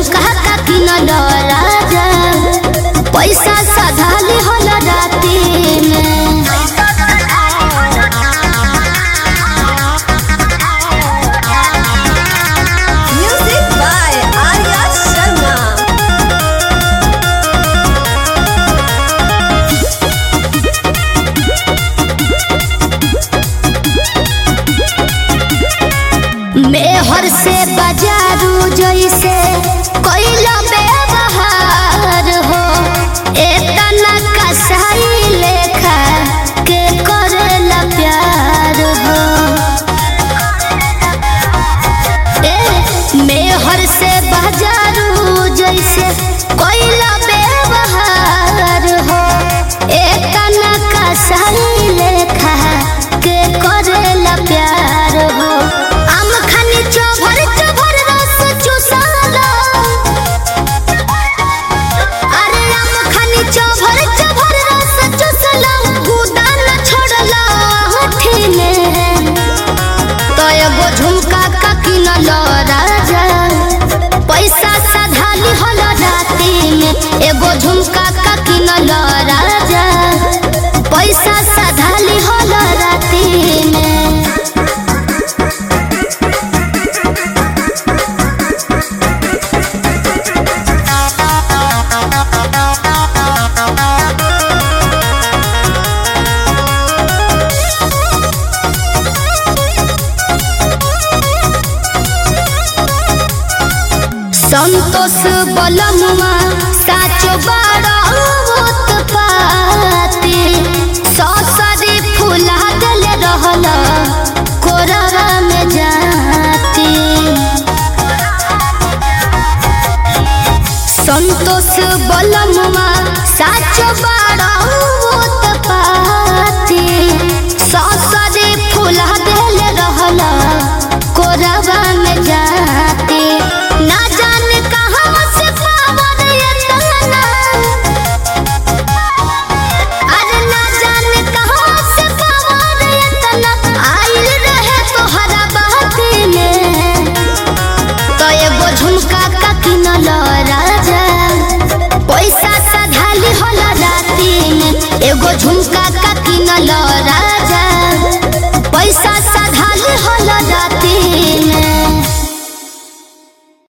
झुमका का किनल राजा पैसा सधाली हल राती में Music by Arya Sharma. मेहर से बाजारू जैसे कोइला व्यवहार हो एतना कसाई लेखा के करेला प्यार हो ए मेहर से बाजारू जैसे कोइला व्यवहार हो एतना कसाई लेखा के करेला प्यार हो आम खानी चोभर चोभर रस चुसाला अरे आम खानी चोभर चोभर रस चुसला गुदा न छोड़ला होठिने तो एगो झुमका का किनल राजा पैसा साधाली हल राती में एगो झुमका का किनल राजा पैसा साधाली हल राती में संतोष बलमुआ साचो बड़ा पाती ससरी फूला दिल रहल कोरवा में जाती संतोष बलमुआ साचो बड़ा पाती ससरी फूला दिल रहल कोरवा में जाती ना जाने कहाँ से पावन एतना अरे ना जाने कहाँ से पावन एतना आइल रहे तोहरा बाती में तो एगो झुमका का किनल राजा पैसा साधाली हल राती में एगो झुमका का